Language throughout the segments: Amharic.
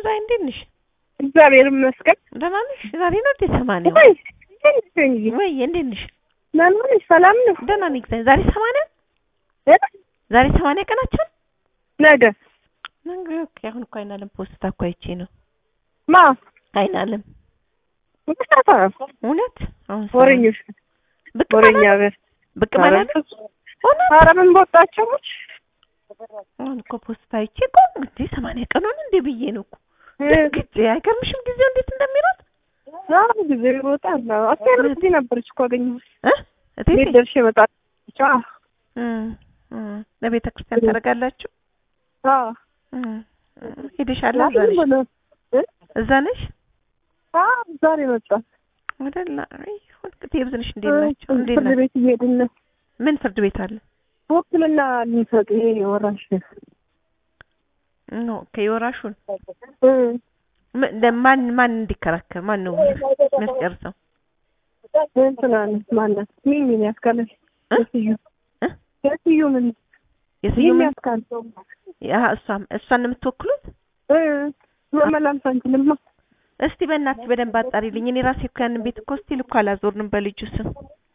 ዛሬ እንዴት ነሽ? እግዚአብሔር ይመስገን። ደህና ነሽ? ዛሬ ነው እንዴ ሰማንያ? ወይ እንዴት ነሽ? ወይ እንዴት ነሽ? ደህና ነሽ? ሰላም ነው? ደህና ነኝ እግዚአብሔር። ዛሬ ሰማንያ እ? ዛሬ ሰማንያ ቀናችን ነገ ነገ ኦኬ። አሁን እኮ አይናለም ፖስታ እኮ አይቼ ነው ማ አይናለም ምክንያታ እውነት አሁን ሰማንያ- ወሬኞች ብቅ ወሬኛ ማለት በር ብቅ ማለት እውነት ኧረ ምን በወጣቸው አሁን እኮ ፖስታ አይቼ እኮ እንግዲህ ሰማንያ ቀኑን እንዴ ብዬ ነው እኮ ግጭ አይገርምሽም? ጊዜው እንዴት እንደሚሮጥ ዛሬ ጊዜ ይወጣል። አስቴር እዚህ ነበረች እኮ አገኘሁት። እ እቴቴ ቤት ደርሼ እመጣለሁ። አዎ እም፣ እም። ለቤተ ክርስቲያን ታደርጋላችሁ? አዎ እም፣ እም። ሄደሻል? እዛ ዛሬ ነሽ? ምን ሆነ? እ? እዛ ነሽ? አዎ ዛሬ መጣ። ወደላ ይሁን እንግዲህ የብዝንሽ እንዴት ናቸው? እንዴት ፍርድ ናቸው? ቤት እየሄድን ነው። ምን ፍርድ ቤት አለ? ውክልና ልንሰጥ ይሄ ወራሽ ኖ ከየወራሹን እ ም- ለማን ማን እንዲከራከር ማን ነው የሚያስጨርሰው? እንትና ነው ማናት? ሚሚን ያስካለች እ? የስዩ እ? የስዩ ምን የስዩም ሚሚ ያስካል ያ እሷም እሷን ነው የምትወክሉት? እ መመላልስ አንችልማ። እስቲ በእናትሽ በደንብ አጣሪልኝ። እኔ ራሴ እኮ ያንን ቤት እኮ ስቲል እኮ አላዞርንም በልጁ ስም።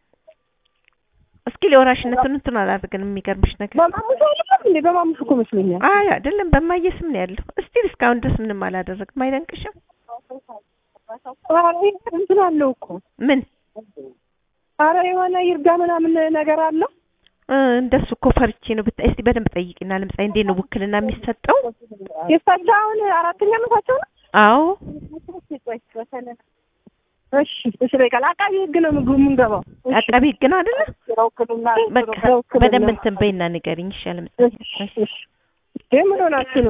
እስኪ ለወራሽነቱን እንትን አላደርገንም። የሚገርምሽ ነገር በማሙሽ አይደለም እንዴ? በማሙሽ እኮ መስሎኛል። አይ አይደለም በማየ ስም ነው ያለው። እስቲል እስካሁን ድረስ ምንም አላደረግም። አይደንቅሽም? ኧረ እንትን አለው እኮ ምን ኧረ የሆነ ይርጋ ምናምን ነገር አለው። እ እንደሱ እኮ ፈርቼ ነው። ብታይ እስቲ በደንብ ጠይቂና ለምሳሌ እንዴት ነው ውክልና የሚሰጠው? የእሳቸው አሁን አራተኛ ዓመታቸው ነው። አዎ እሺ እሺ በቃ አቃቢ ህግ ነው ምግቡ የምንገባው። እሺ አቃቢ ህግ ነው አይደለ? ለውክልና በቃ በደንብ እንትን በይና ንገሪኝ። ይሻል እሺ እሺ ምን ሆናችሁ ነው?